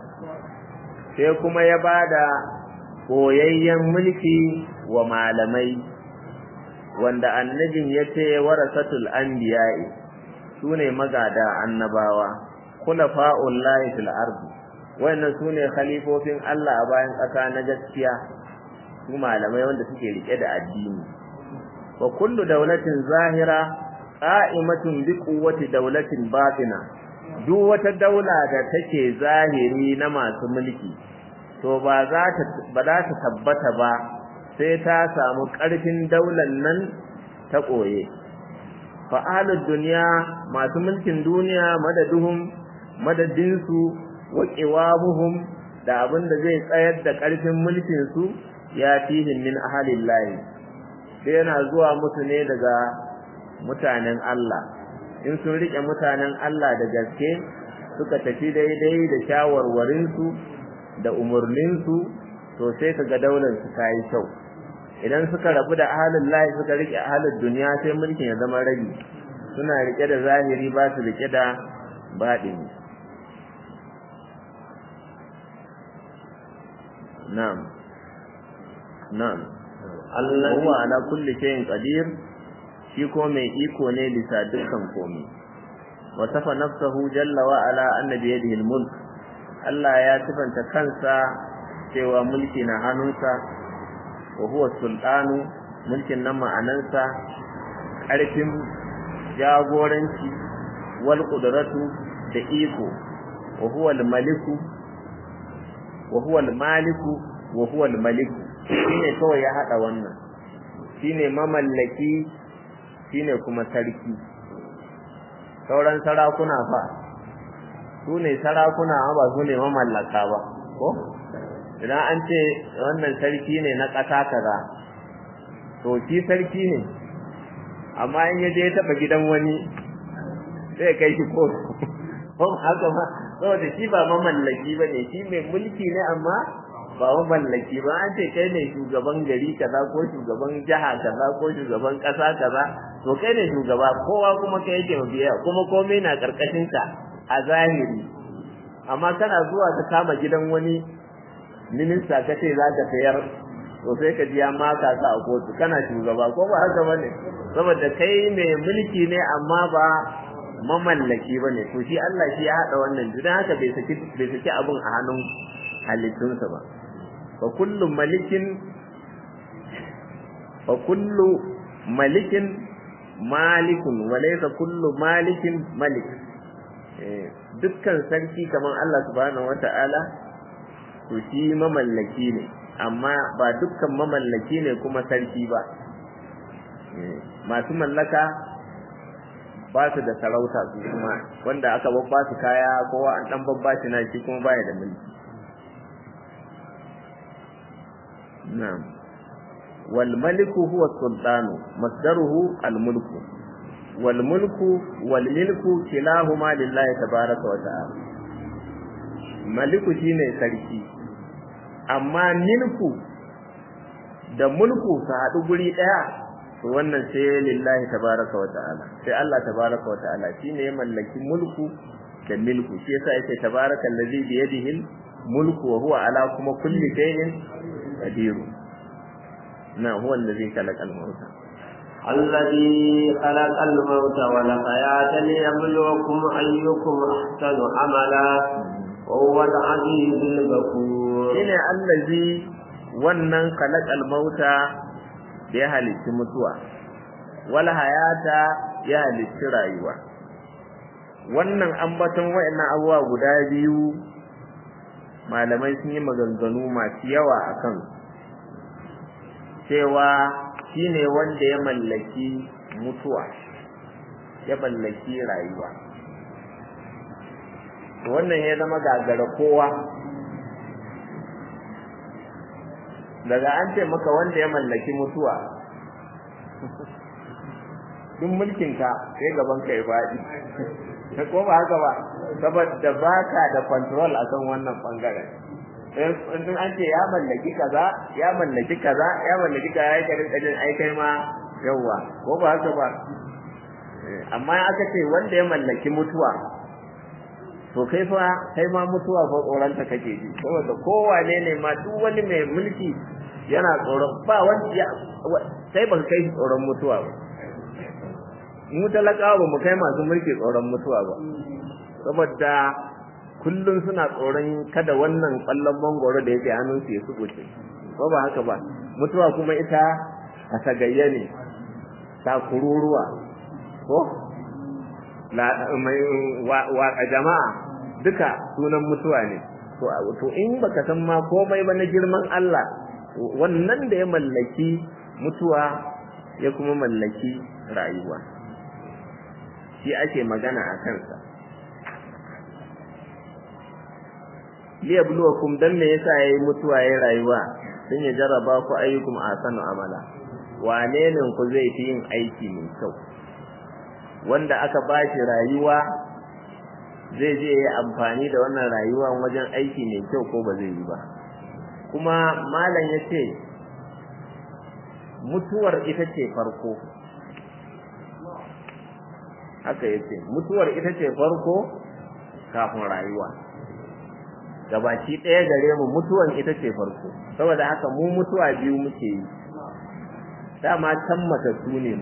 sai kuma ya bada koyayyen mulki wa malamai wanda annabin yace warasatul anbiya'i sune magada annabawa khulafa'ul lahi fil ardi wannan sune khalifofin Allah a bayan ƙasa na gaskiya su malamai wanda suke rike da addini wa kullu dawlatin zahira qa'imatun bi quwwati dawlatin batina duk wata daula da take zahiri na masu mulki to ba za ta ba za ta tabbata ba sai ta samu ƙarfin daular nan ta koye fa'alud duniya masu mulkin duniya madaduhum madadinsu wa qiwamuhum da abin da zai tsayar da ƙarfin mulkin su ya tihin min ahalillahi sai yana zuwa musu ne daga mutanen Allah in sun rike mutanen Allah da gaske suka tafi daidai da shawarwarinsu da umarninsu to sai kaga daular su ta yi kyau idan suka rabu da ahalin lahi suka rike ahalin duniya sai mulkin ya zama rabi suna rike da zahiri ba su rike da baɗini na'am na'am huwa ala kulli shay'in qadir shi ko mai iko ne bisa dukkan komai wa safa nafsahu jalla wa ala anna bi yadihi al-mulk Allah ya sifanta kansa cewa mulki na hannunsa wa huwa sultanu mulkin nan ma'anansa ƙarfin jagoranci wal qudratu da iko wa huwa al-maliku wa huwa al-maliku wa huwa al-maliku shine kawai ya hada wannan shine mamallaki shine kuma sarki sauran sarakuna fa su ne sarakuna ba su ne mamallaka ba ko idan an ce wannan sarki ne na ƙasa kaza to shi sarki ne amma in ya je ya taɓa gidan wani sai kai shi kotu ko haka ma saboda shi ba mamallaki ba ne shi mai mulki ne amma ba mamallaki ba an ce kai ne shugaban gari kaza ko shugaban jiha kaza ko shugaban ƙasa kaza to kai ne shugaba kowa kuma kai yake mabiya kuma komai na karkashin ka a zahiri amma kana zuwa ka kama gidan wani minista ka ce za ka sayar to sai ka ji ya maka ka a kotu kana shugaba ko ba haka bane saboda kai mai mulki ne amma ba mamallaki bane to shi Allah shi ya hada wannan dan haka bai saki bai saki abun a hannun halittunsa ba fa kullu malikin fa kullu malikin malikun wa laysa kullu malikin malik dukkan sarki kaman Allah subhanahu wata'ala to shi mamallaki ne amma ba dukkan mamallaki ne kuma sarki ba masu mallaka ba su da sarauta su kuma wanda aka babba su kaya kowa an dan babba shi na shi kuma baya da mulki na'am wal maliku huwa sultanu masdaruhu al mulku wal mulku wal milku kilahuma lillahi tabaraka wa ta'ala maliku shine sarki amma milku da mulku su haɗu guri ɗaya to wannan sai lillahi tabaraka wa ta'ala sai Allah tabaraka wa ta'ala shine ya mallaki mulku da milku shi yasa yake tabaraka allazi bi yadihi mulku wa huwa ala kuma kulli shay'in qadir na huwa allazi khalaqa al-mauta الذي خلق الموت والحياة ليبلوكم أيكم أحسن عملا وهو العزيز الغفور shine allazi wannan khalaqal mauta da ya halitti mutuwa wal hayata ya halitti rayuwa wannan ambaton wayannan abubuwa guda biyu malamai sun yi maganganu masu yawa akan cewa shine wanda ya mallaki mutuwa ya mallaki rayuwa wannan ya zama gagara kowa daga an ce maka wanda ya mallaki mutuwa duk mulkinka sai gaban ka ya faɗi ko ba haka ba saboda baka da control akan wannan bangaren in an ce ya mallaki kaza ya mallaki kaza ya mallaki kaza ya karin kajin ai kai ma yawa ko ba haka ba amma aka ce wanda ya mallaki mutuwa to kai fa kai ma mutuwa fa tsoronta kake ji saboda kowane ne ma duk wani mai mulki yana tsoron ba wanda sai ba kai tsoron mutuwa ba mu talakawa ba mu kai masu mulki tsoron mutuwa ba saboda kullum suna tsoron kada wannan kwallon mangoro da yake hannun su ya subuce ko ba haka ba mutuwa kuma ita a tagayya ne ta kururuwa ko waƙa jama'a duka sunan mutuwa ne to in baka san ma komai ba na girman Allah wannan da ya mallaki mutuwa ya kuma mallaki rayuwa shi ake magana a kansa liyabluwakum dan me yasa yayi mutuwa yayi rayuwa sun ya jarraba ku ayyukum ahsanu amala wane ne ku zai fi yin aiki mai kyau wanda aka bashi rayuwa zai je yi amfani da wannan rayuwa wajen aiki mai kyau ko ba zai yi ba kuma malam ya ce mutuwar ita ce farko haka ya ce mutuwar ita ce farko kafin rayuwa gabaki ɗaya gare mu mutuwan ita ce farko saboda haka mu mutuwa biyu muke yi dama can matattu ne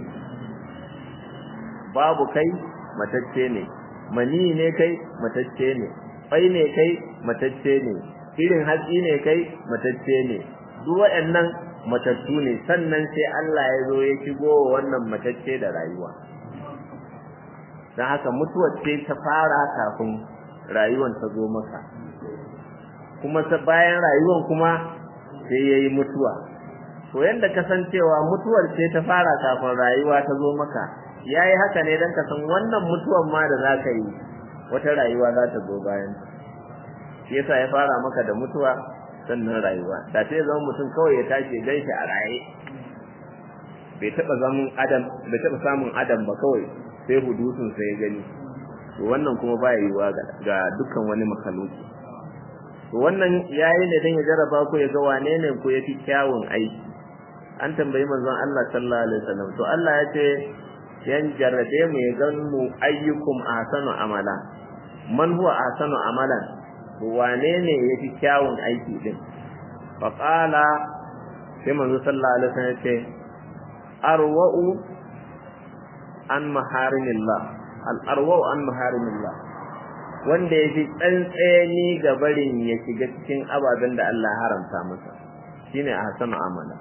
babu kai matacce ne mani ne kai matacce ne bai ne kai matacce ne irin hatsi ne kai matacce ne duk waɗannan matattu ne sannan sai Allah ya zo ya shigo wannan matacce da rayuwa don haka mutuwar ce ta fara kafin rayuwar ta zo maka kuma bayan rayuwar kuma sai ya yi mutuwa to yadda kasancewa mutuwar ce ta fara kafin rayuwa ta zo maka ya yi haka ne don ka san wannan mutuwan ma da za ka yi wata rayuwa za ta zo bayan shi yasa ya fara maka da mutuwa sannan rayuwa da sai zama mutum kawai ya tashi gan shi a raye bai taɓa zamun adam bai taɓa samun adam ba kawai sai hudusun sai ya gani to wannan kuma ba yiwuwa ga dukkan wani makaluki to wannan yayi ne dan ya jarraba ku ya ga wane ne ku yafi kyawun aiki an tambayi manzon Allah sallallahu alaihi wasallam to Allah ya ce yan jarrabe mu ya gan mu ayyukum ahsanu amala man huwa ahsanu amalan wane ne yafi kyawun aiki din fa qala sai manzo sallallahu alaihi wasallam ce arwa'u an maharimillah al arwa'u an maharimillah wanda yafi tsantseni ga barin ya shiga cikin ababen da Allah haramta masa shine ahsanu amala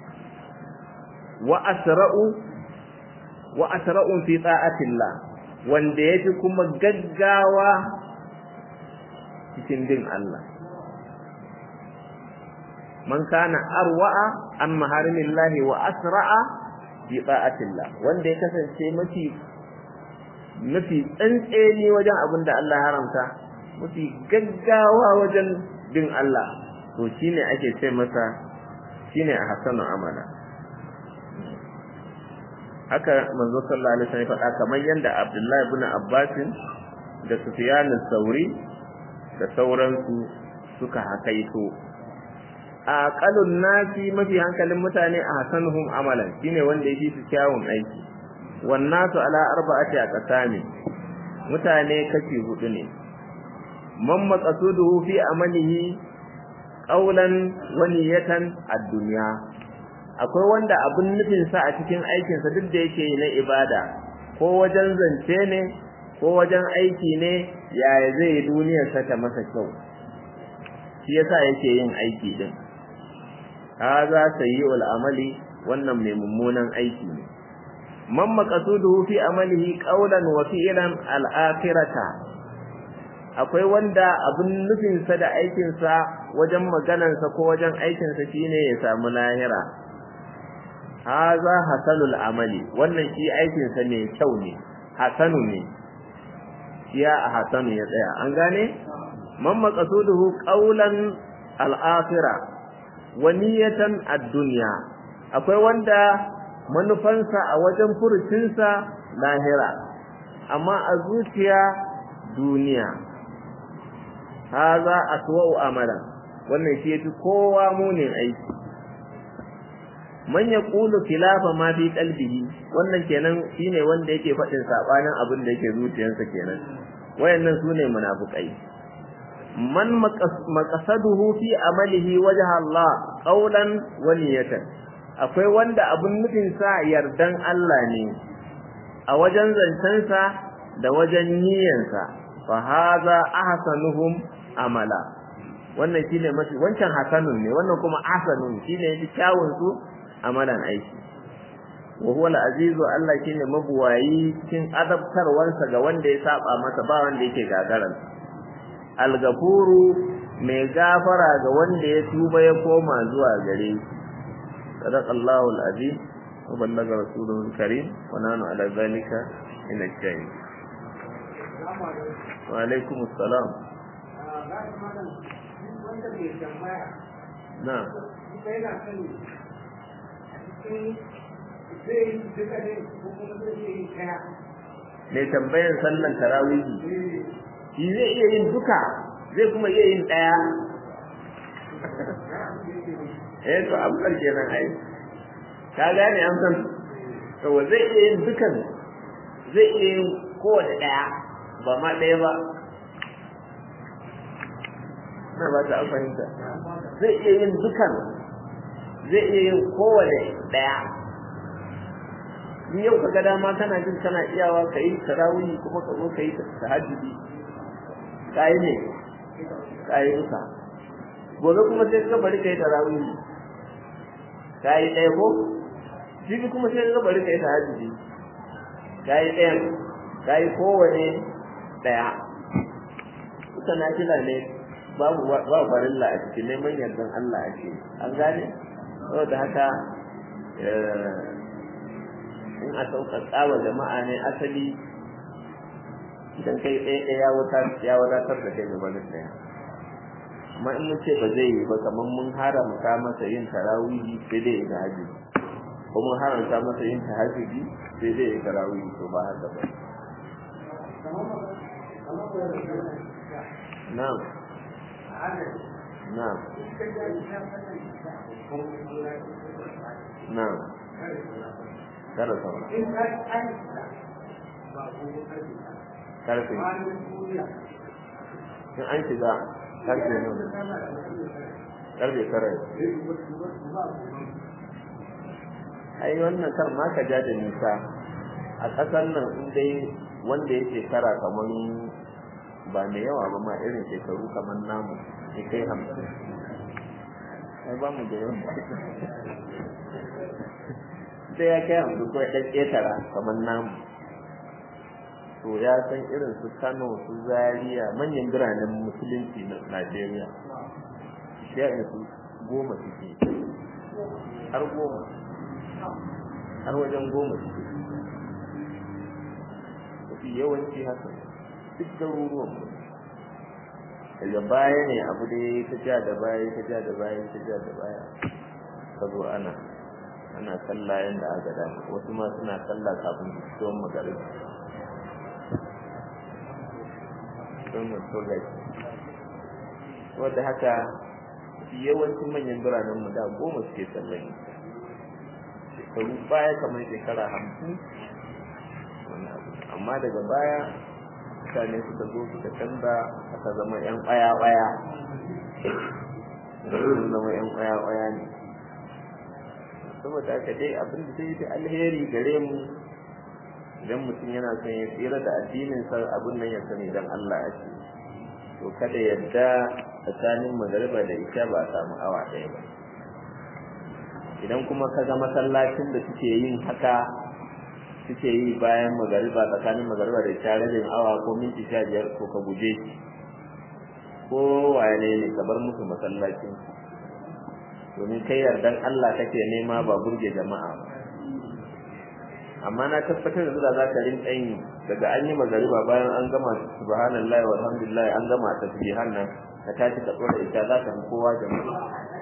wa asra'u wa asra'un fi ta'atillah wanda yafi kuma gaggawa cikin bin Allah man kana arwa'a an maharimillahi wa asra'a fi ta'atillah wanda ya kasance mafi mafi tsantseni wajen abin da Allah ya haramta mafi gaggawa wajen bin Allah to shine ake ce masa shine a hasanu amala haka manzo sallallahu alaihi wasallam faɗa kamar yanda Abdullahi ibn Abbas da Sufyan al-Thawri da sauransu suka hakaito aqalun nasi mafi hankalin mutane a hasanuhum amalan shine wanda yake su kyawun aiki wan nasu ala arba'ati aqsami mutane kashi hudu ne man maqasuduhu fi amalihi qawlan wa niyatan ad-dunya akwai wanda abun nufin sa a cikin aikin sa duk da yake na ibada ko wajen zance ne ko wajen aiki ne yaya zai duniyar sa ta masa kyau shi yasa yake yin aiki din haza sayyi'ul amali wannan mai mummunan aiki ne man maqasuduhu fi amalihi qawlan wa fi'lan al-akhirata akwai wanda abin nufin sa da aikin sa wajen maganar sa ko wajen aikin sa shine ya samu lahira haza hasanul amali wannan shi aikin sa ne kyau ne hasanu ne ya hasanu ya tsaya an gane man maqasuduhu qawlan al-akhirah wa niyatan ad-dunya akwai wanda manufansa a wajen furucinsa lahira amma a zuciya duniya haza aswa'u amalan wannan shi yafi kowa munin aiki man yaqulu khilafa ma fi qalbihi wannan kenan shine wanda yake faɗin sabanin abin da yake zuciyarsa kenan wayannan sune munafikai man maqasaduhu fi amalihi wajha Allah qawlan wa niyatan akwai wanda abun nufin sa yardan Allah ne a wajen zancensa da wajen niyyansa fa hadha ahsanuhum amala wannan shine mafi wancan hasanun ne wannan kuma ahsanun shine yafi kyawun su amalan aiki wa huwa al-azizu Allah shine mabuwayi cikin azabtarwarsa ga wanda ya saba masa ba wanda yake gagaran al-gafuru mai gafara ga wanda ya tuba ya koma zuwa gare shi sadaqallahu al-azim wa ballaga rasuluhu al-karim wa nanu ala zalika min ash-shahid wa alaikum assalam na mai tambayan sallan tarawihi shi zai iya yin duka zai kuma iya yin ɗaya eh to amsar kenan ai ka gane amsar to zai iya yin dukan zai iya yin kowace ɗaya ba ma ɗaya ba na ba ta fahimta zai iya yin dukan zai iya yin kowane ɗaya in yau ka ga dama kana jin kana iyawa ka yi tarawih kuma ka zo ka yi tahajjudi ka yi ne ka yi duka gobe kuma sai ka bari ka yi tarawih ka yi ɗaya ko jibi kuma sai ka bari ka yi tahajjudi ka yi ɗayan ka yi kowane ɗaya duka na kila ne babu ba farilla a cikin neman yardan Allah a ce an gane saboda haka in a sauƙaƙa wa jama'a ne asali idan kai ɗaya ɗaya ya wadatar da kai gaba da ɗaya amma in mun ce ba zai yi ba kamar mun haramta masa yin tarawihi sai dai ya tahajjud ko mun haramta masa yin tahajjudi sai dai ya tarawihi to ba haka ba na'am na'am na'am kada saura karfe in an shiga karfe ne karfe tara ai wannan kar ma ka ja da nisa a ƙasar nan in dai wanda ya shekara kamar ba mai yawa ba ma irin shekaru kamar namu ya kai hamsin ai ba mu da yawa sai ya kai hamsin ko ya ɗan ƙetara kamar namu to ya san irin su kano su zaria manyan biranen musulunci na najeriya ya su goma suke har goma har wajen goma su mafi yawanci haka duk garuruwan mu daga baya ne abu da ta ja da baya ta ja da baya ta ja da baya ka zo ana ana sallah yanda aka dama wasu ma suna sallah kafin su fito magarib don mutuwa wadda haka yawancin manyan biranen mu da goma suke sallan shekaru baya kamar shekara hamsin amma daga baya mutane suka zo suka canza aka zama yan ƙwaya-ƙwaya sun zama yan ƙwaya-ƙwaya ne saboda haka dai abin da zai fi alheri gare mu idan mutum yana son ya tsira da addininsa abin nan ya sani don Allah ya ce to kada yadda tsakanin magariba da isha ba a samu awa ɗaya ba idan kuma ka ga masallacin da suke yin haka suke yi bayan magariba tsakanin magariba da isha rabin awa ko minti sha biyar ko ka guje shi ko wane ne ka bar musu masallacin domin kai yardan Allah kake nema ba burge jama'a ba amma na tabbatar da za ka rinka yin daga an yi magariba bayan an gama subhanallahi walhamdulillah an gama tasbihan nan ka tashi ka tsora ita za ka fi kowa jama'a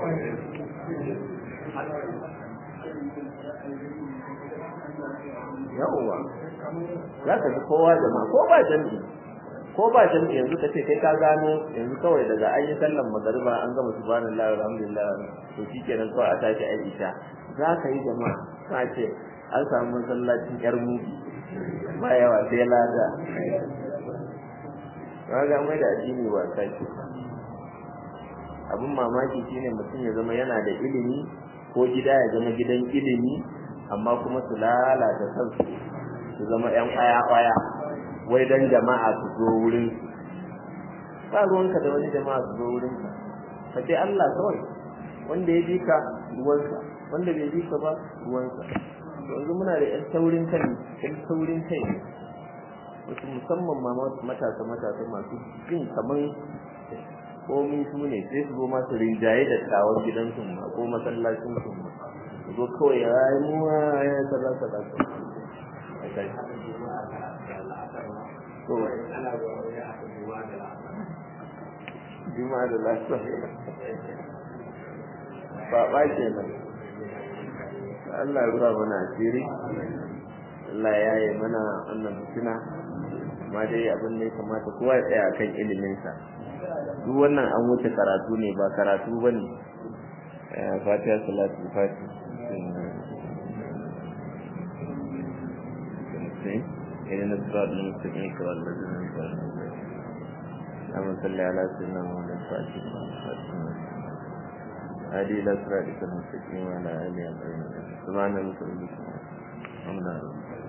yawwa za ka fi kowa jama'a ko ba jami'i ko ba jami'i yanzu ka ce kai ka gano yanzu kawai daga an yi sallan magariba an gama subhanallahi walhamdulillah to shikenan kawai a tashi a isha za ka yi jama'a ka ce an samu masallacin yar mubi ba yawa sai lada ga mai da addini wasa ce abin mamaki shine mutum ya zama yana da ilimi ko gida ya zama gidan ilimi amma kuma su lalata kansu su zama yan kwaya-kwaya wai dan jama'a su zo wurin ba ruwanka da wani jama'a su zo wurin ka ce Allah kawai wanda ya bi ka ruwansa wanda bai bi ka ba ruwansa yanzu muna da yan taurin kai yan taurin kai wasu musamman ma matasa matasa masu jin kaman komi su ne sai su zo masu rinjaye da tawon gidansu ma ko masallacin su ma su zo kawai ya yi muwa ya yi kaza kaza juma'a da lafiya ba ba kenan Allah ya rufa mana asiri Allah ya yi mana wannan fitina amma dai abin da ya kamata kowa ya tsaya kan iliminsa duk wannan an wuce karatu ne ba karatu ba ne fatiha salatu fati إلى الصراط المستقيم صراط الذين أنعمت عليهم اللهم صل على سيدنا محمد الفاتح هذه إلى صراطك المستقيم وعلى آله وصحبه سبحان الله الحمد لله